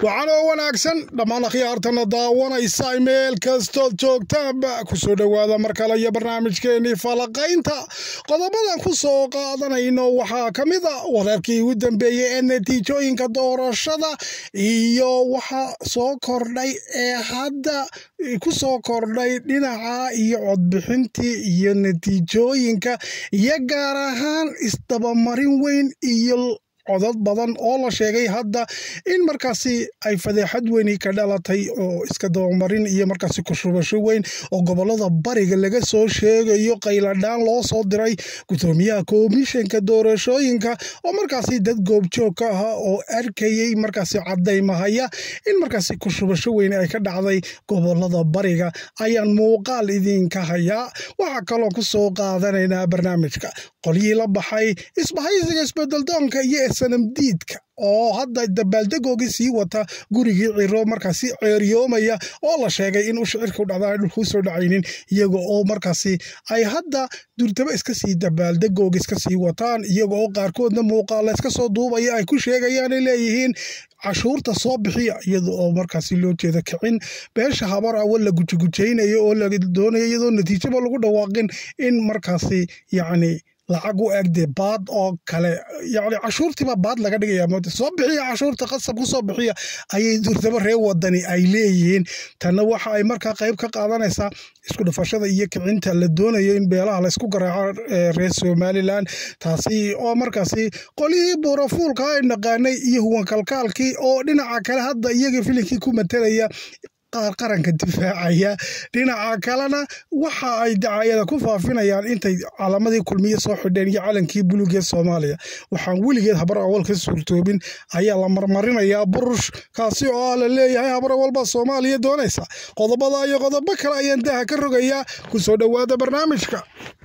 waxaanoo wanaagsan dhammaan akhyaartana daawanaysa meel kastood joogtaanba kusoo dhowaada mar kale iyo barnaamijkeenii falaqaynta qodobadan ku soo qaadanayno waxaa ka mid a wararkii ugu dambeeyey ee natiijooyinka doorashada iyo waxa soo kordhay ee hadda ku soo kordhay dhinaca iyo codbixintii iyo natiijooyinka iyo gaar ahaan isdabamarin weyn iyo codad badan oo la sheegay hadda in markaasi ay fadeexad weyni ka dhalatay oo iska dabamarin iyo markaasi kushubasho weyn oo gobolada bariga laga soo sheegayo qayladhaan loo soo diray gudoomiyaha komishanka doorashooyinka oo markaasi dad goobjoog ka aha oo arkayey markaasi cadaymahaya in markaasi kushubasho weyn ay ka dhacday gobolada bariga ayaan muuqaal idinka hayaa waxaa kaloo ku soo qaadanaynaa barnaamijka qolyihii la baxay isbahaysiga isbedeldoonka iyo sanamdiidka oo hadda dabaaldegoogii sii wata gurigii ciro markaasi ceeriyoomaya oo la sheegay in u shicirka u dhacda dhulkuu soo dhacaynin iyaga oo markaasi ay hadda durtaba iska sii dabaaldegooga iska sii wataan iyaga oo qaarkoodna muuqaala iska soo duubaya ay ku sheegayaanay leeyihiin cashuurta soo bixiya iyada oo markaasi loo jeeda kicin beesha habar awal la gujigujaynayo oo la doonayo iyadoo natiijaba lagu dhawaaqin in markaasi yacni lacag u egde baad oo kale yacni cashuurtiiba baad laga dhigaya moota soo bixiya cashuurta qasab ku soo bixiya ayay durtaba reer wadani ay leeyihiin tanna waxa ay markaa qayb ka qaadanaysaa isku dhafashada iyo kicinta la doonayo in beelaha laysku garaaco reer somalilan taasi oo markaasi qolihii buurafuulka ay naqaanay iyo huwankalkaalkii oo dhinaca kale hadda iyaga filinkii ku matelaya qaar qaranka difaacaya dhinaca kalena waxa ay dacayada ku faafinayaan intay calaamadii kulmiye soo xidheen iyo calankii buluugee soomaaliya waxaan weligeed habar awal ka suurtoobin ayaa la marmarinayaa burush kaasi oo ah la leeyahay habar awalbaa soomaaliya doonaysa qodobada iyo qodobo kale ayaan daha ka rogayaa kusoo dhowaada barnaamijka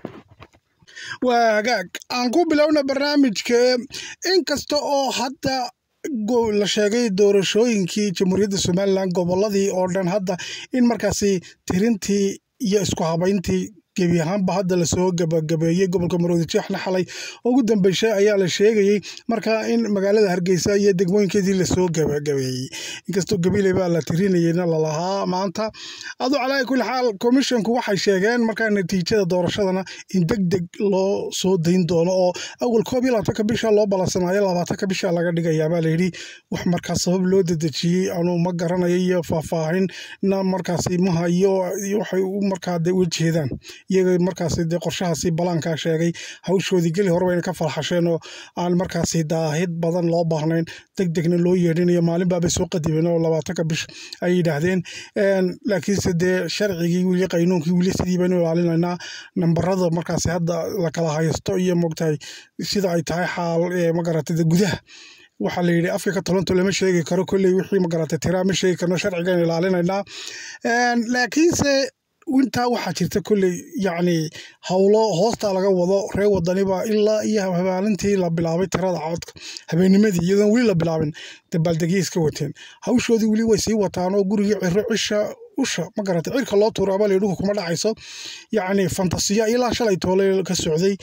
waa hagaag aan ku bilowna barnaamijka inkasta oo hadda la sheegay doorashooyinkii jamhuuriyadda somalilan goboladii oo dhan hadda in markaasi tirintii iyo isku habayntii gebi ahaanba hadda lasoo gabagabeeyey gobolka maroodi jeexna xalay ugu dambeysay ayaa la sheegayey markaa in magaalada hargeysa iyo degmooyinkeedii lasoo gabagabeeyey inkastoo gabiley baa la tirinayeyna lalahaa maanta aduu calaa kulli xaal komishonku waxay sheegeen markaa natiijada doorashadana in deg deg loo soo dayn doono oo awal koob iyo labaatanka bisha loo ballansanaayo labaatanka bisha laga dhigayaa baa layidhi wax markaa sabab loo dedejiyey anuu ma garanayo iyo faahfaahinna markaasi ma hayo waxay markaa de u jeedaan iyaga markaasi dee qorshahaasi balaankaa sheegay hawshoodii geli hore wayna ka falxasheen oo aan markaasi daahid badan loo baahnayn deg degna loo yeedhinayo maalin baabay soo qadimeen oo labaatanka bish ay yidhaahdeen laakiinse dee sharcigii weli qaynuunkii weli sidii baynu ilaalinaynaa nambarada markaasi hadda la kala haysto iyo mogtahay sida ay tahay xaal magaratay gudaha waxaa la yidhi afka ka talonto lama sheegi karo kolley wixii magaratay tiraa ma sheegi karno sharcigan ilaalinaynaa laakiinse intaa waxaa jirta kolley yacni howlo hoostaa laga wado reer wadaniba ilaa iyo habaalintii la bilaabay tirada codka habeenimadii iyadoon weli la bilaabin dabaaldegya iska wateen hawshoodii weli way sii wataan oo gurigii ciro cisha usha ma garatay cirka loo tuuro abal dhulka kuma dhacayso yacni fantasiya ilaa shalay toole ka socday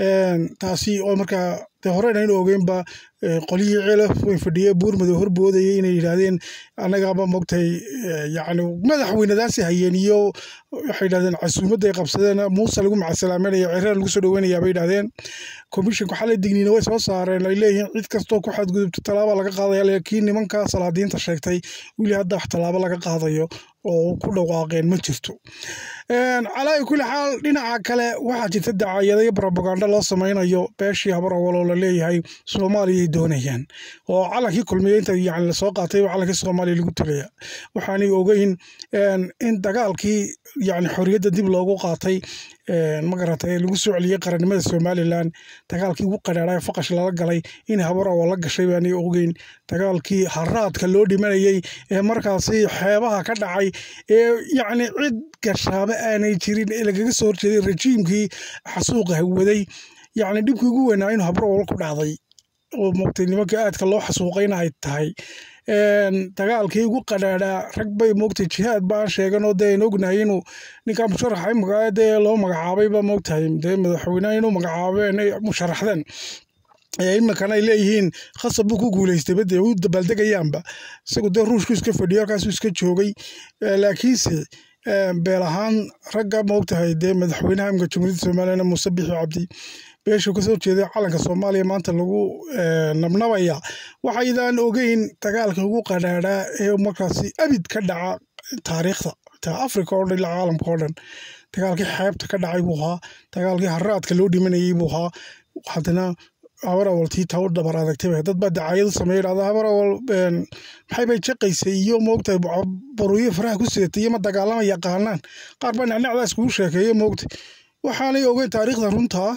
taasi oo markaa dee horena in ogeynba qolyihii ceelaf way fadhiye buurmadow horboodayay inay yidhaahdeen annagaaba mogtahay yacni madaxweynadaasi hayeen iyo waxay yidhahdeen casuumadday qabsadeen muuse lagu macasalaameynaya cirana lagu soo dhoweynayaa bay yidhahdeen komishonka xalay digniina way soo saareen ay leeyihiin cid kastoo ku xadgudubto tallaaba laga qaadaya laakiin nimanka salaadiinta sheegtay weli hadda wax tallaabo laga qaadayo oo ku dhawaaqeen ma jirto calaa kulli xaal dhinaca kale waxaa jirta dacayada iyo brobaganda loo samaynayo beeshii habar awaloo la leeyahay soomaaliyay doonayaan oo calankii kulmiyeynta yani lasoo qaatay calankii soomaaliya lagu talaya waxaanay ogeyn in dagaalkii yani xorriyadda dib loogu qaatay magaratay lagu soo celiyey qarannimada somalilan dagaalkii ugu qadhaadhay faqash lala galay in habar awal la gashay baanay ogeyn dagaalkii haraadka loo dhimanayey ee markaasi xeebaha ka dhacay ee yacni cid gashaaba aanay jirin ee lagaga soo horjeeday rejiimkii xasuuqa hawaday yacni dhibkii ugu weynaa inuu habar awal ku dhacday oo mogtay nimanka aadka loo xasuuqayna ay tahay dagaalkii ugu qadhaadhaa rag bay moogtahay jihaad baan sheeganoo dee aan ognahay inuu ninkaa musharaxa imika dee loo magacaabayba moogtahay dee madaxweyneha inuu magacaabeen musharaxdeen iminkana ay leeyihiin khasab buu ku guuleystay bade u dabaaldegayaanba isagu dee ruushku iska fadhiyo halkaasuu iska joogay laakiinse beel ahaan ragga maogtahay dee madaxweynaha imika jamhuuriyadda somalilan muuse bixi cabdi beeshuu kasoo jeeday calanka soomaaliya maanta lagu nabnabaya waxaydaan ogeyn dagaalka ugu qadhaadhaa ee markaasi abid ka dhaca taariikhda ta africa oo dhan ilaa caalamka oo dhan dagaalkii xeebta ka dhacay buu ahaa dagaalkii haraadka loo dhimanayay buu ahaa haddana habar awal tii taa u dhabar adagtay dad baa dacaayadu sameeya dhahda habar awal maxay bay jaqaysay iyo moogtahay baruuyo faraha ku sidatay iyo ma dagaalama yaqaanaan qaar baa nacnacdaas kugu sheekeeya moogta waxaanay ogeyn taariikhda runtaa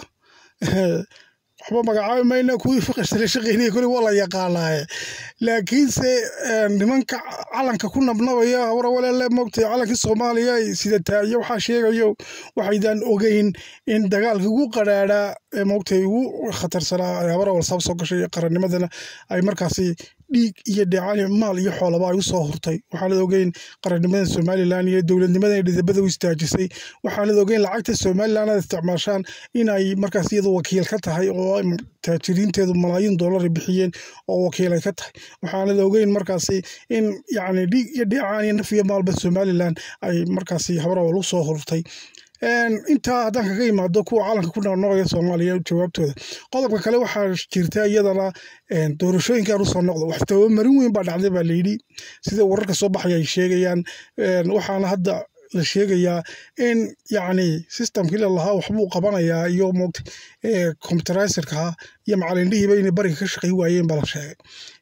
waxba magacaabi mayna kuwii fiqishtale shaqeynaya kuli waa la yaqaanaaye laakiinse nimanka calanka ku nabnabaya hawra waleele moogtay calankii soomaaliya sidataa iyo waxaa sheegayo waxaydaan ogeyn in dagaalkii ugu qadhaadhaa ee moogtay ugu khatarsanaa habar awal saab soo gashay qarannimadana ay markaasi dhiig iyo dheecani maal iyo xoolaba ay u soo hurtay waxaanad ogeyn qarannimada somalilan iyo dowladnimada dhidabada u istaajisay waxaanad ogeyn lacagta somalilan aad isticmaashaan in ay markaas iyadu wakiil ka tahay oo taajiriinteedu malaayiin dollar bixiyeen oo wakiil ay ka tahay waxaanad ogeyn markaasi in yacni dhiig iyo dheecaan iyo naf iyo maalba somalilan ay markaasi habrawal u soo hurtay intaa haddaan kaga imaado kuwa calanka ku noqnoqaya soomaaliya jawaabtooda qodobka kale waxaa jirta iyadana doorashooyinkan usoo noqda wax tabamarin weyn baa dhacday baa layidhi sida wararka soo baxaya ay sheegayaan waxaana hadda la sheegayaa in yacni systemkii lalahaa waxbuu qabanayaa iyo moogta computerizerka iyo macalindhihiiba inay bariga ka shaqay waayeen baa la sheegay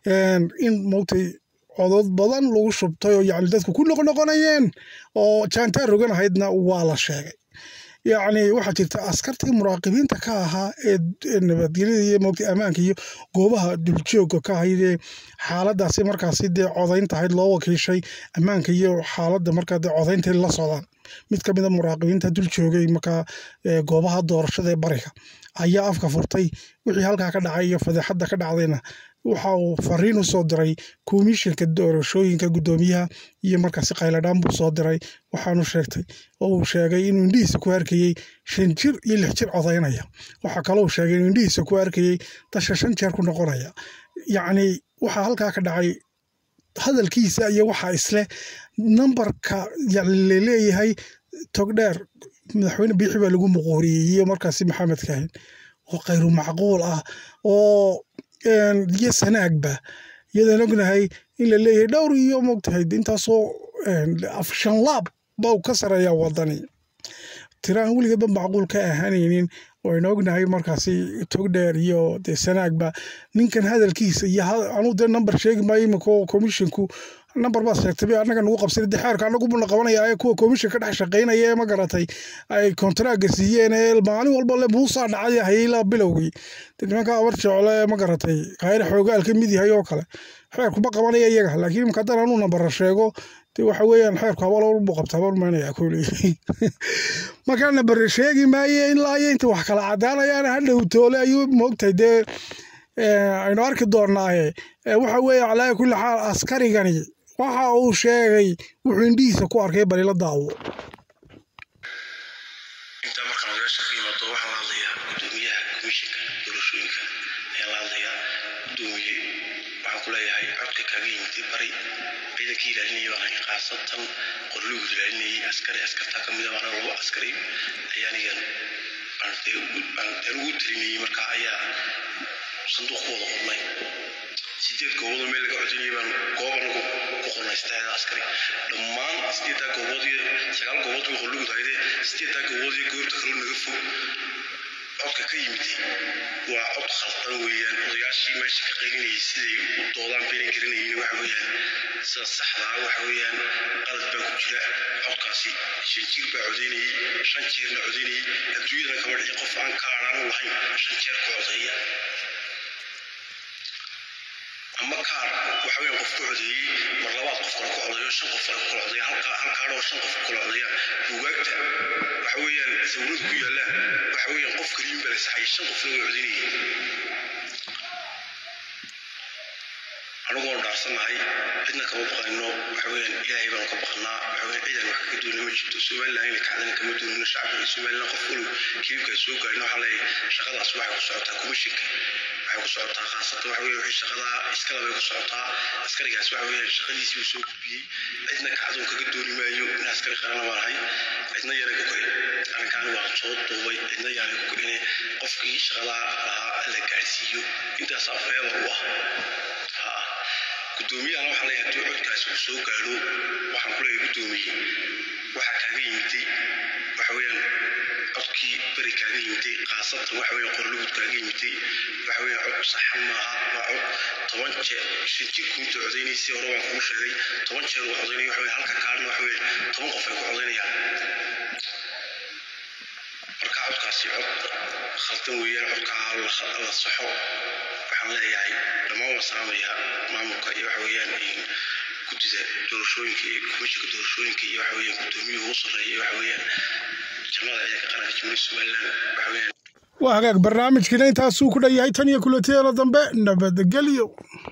in moogtay codod badan lagu shubtay oo yacni dadku ku noqnoqonayeen oo jaantaar rogan ahaydna waa la sheegay yacni waxaa jirta askartii muraaqibiinta ka ahaa ee nabadgelyada iyo moogta ammaanka iyo goobaha duljooga ka ahayd ee xaaladaasi markaasi dee codaynta ahayd loo wakiishay ammaanka iyo xaaladda markaa dee codaynta la socdaan mid ka mid a muraaqibiinta dul joogay markaa goobaha doorashada ee bariga ayaa afka furtay wixii halkaa ka dhacay iyo fadeexadda ka dhacdayna waxa uu fariin u soo diray komishinka doorashooyinka guddoomiyaha iyo markaasi khayladhaan buu soo diray waxaanu sheegtay oo uu sheegay inuu indhihiisa ku arkayey shan jir iyo lix jir codaynaya waxaa kaloo sheegay inuu indhihiisa ku arkayey dasha shan jeer ku noqonaya yacni waxaa halkaa ka dhacay hadalkiisa iyo waxaa isleh nambarka laleeyahay togdheer madaxweyne biixi baa lagu muquuriyey iyo markaasi maxamed kahin oo khayru macquul ah oo iyo sanaagba iyadaan ognahay in la leeyahay dhowr iyo mogtahay intaasoo shan laab ba uu ka sareeyaa wadani tiraan weligeedba macquul ka ahaanaynin waynu ognahay markaasi togdheer iyo dee sanaagba ninkan hadalkiisa iyo anuu dee number sheegi maayo iminka oo komishinku number baad sheegtay annaga nagu qabsay de xeerka annagu buna qabanaya ee kuwa komishin ka dhex shaqaynaya ee ma garatay ay kontaraaga siiyeen ee maalin walba le muusaa dhacay hayla bilowgii de nimanka abar jecle ee ma garatay khayre xoogaal ka mid yahay oo kale xeerkuma qabanaya iyaga laakiin imika haddaan anuu nambara sheego de waxa weeyaan xeerku habal buu qabta habal maynaya kuley markaa nambare sheegi maaye ilaa iyo inta wax kala cadaanayaan hadhow toole ayuu moogtahay dee aynu arki doonaaye waxa weeye calaa kulli xaal askarigani waxa uu sheegay wuxuu indhihiisa ku arkay balila daawo intaa markaan odayaasha ka yimaado waxaan la hadlayaa gudoomiyaha komishinka doorashooyinka ayaan la hadlayaa gudoomiye waxaan ku leeyahay codka kaaga yimid bari ciidankii ilaalinaya baan ahay khaasatan qorlugu ilaalinayay askari askartaa ka mid a baana laba askari ayaanigan aan ugu tirinayay markaa ayaa sanduuq ku wada qornay sideed gooboodoo meel laga codinayay baan goob anagu ku qornay saddexda askari dhammaan sideeddaa goobood iyo sagaal goobood way qorlugu tahayde sideeddaa goobood iyo goobta kaloo naga fog codka ka yimid waa cod khaldan weeyaan odayaashii meesha ka qaylinayay siday u doodaan baynan garanayeen waxa weeyaan sida saxda ah waxa weeyaan qalad baa ku jira codkaasi shan jir baa codaynayay shan jeerna codaynayay adduunyadana kama dhicin qof aan ka adhaanu lahayn shan jeer ku codeeya ama kaar waxa weeyaan qof ku codeeyey mar labaad qof kale ku codeeyo shan qof kale ku kala codeeya halka hal kaadhoo shan qof ku kala codeeyaan buugaagta waxa weeyaan sawiradu ku yaallaan waxa weeyaan qof kaliyin baa la saxayay shan qofna way codeynayeen anigoon dhaarsannahay cidna kama baqanino waxa weeyaan ilaahay baanu ka baqanaa waxa weeyaan ciidan wax kaga duwana ma jirto somaliland inay kacdana kama duwanino shacabka iyo somaliland qof walow kilibkaa soo gaarin waxaa leeyahay shaqadaas waxay ku socotaa komishinka waxay ku socotaa khaasatan waxa weeye wixii shaqadaa iskala bay ku socotaa askarigaas waxa weeye shaqadiisii uu soo gudbiyey cidna kacdoon kaga dooni maayo in askari qarana baan ahay cidna yana ku koy arrinkaani waa soo duubay cidna yaana ku koyne qofkii shaqadaa lahaa la gaadhsiiyo intaasaa feebar u ah guddoomiyahana waxaa leeyahay haddii codkaasi uu soo gaadho waxaan ku leeyahay guddoomiye waxaa kaaga yimiday waxa weeyaan codkii beri kaaga yimiday khaasatan waxa weeyaan qorlugud kaaga yimiday waxa weeyaan cod saxan maaha waa cod toban jeer shan jir kuinta codaynaysay hore waan kuu sheegay toban jeer uu codaynaya waxa weeyaan halka kaadhna waxa weeyaan toban qof ay ku codaynayaan marka codkaasi cod khaldan weeyaan codkaa la saxo waxaan leeyahay dhammaan waan salaamayaa maamulka iyo waxa weeyaan guddida doorashooyinka iyo komishinka doorashooyinka iyo waxa weeyaan guddoomiyuhu u sarreeya iyo waxa weeyaan jamada ciidanka qaranka jamhuuriyadda somaliland waxa weeyaan waa hagaag barnaamijkiina intaasuu ku dhan yahay tan iyo kulantideena dambe nabadgelyo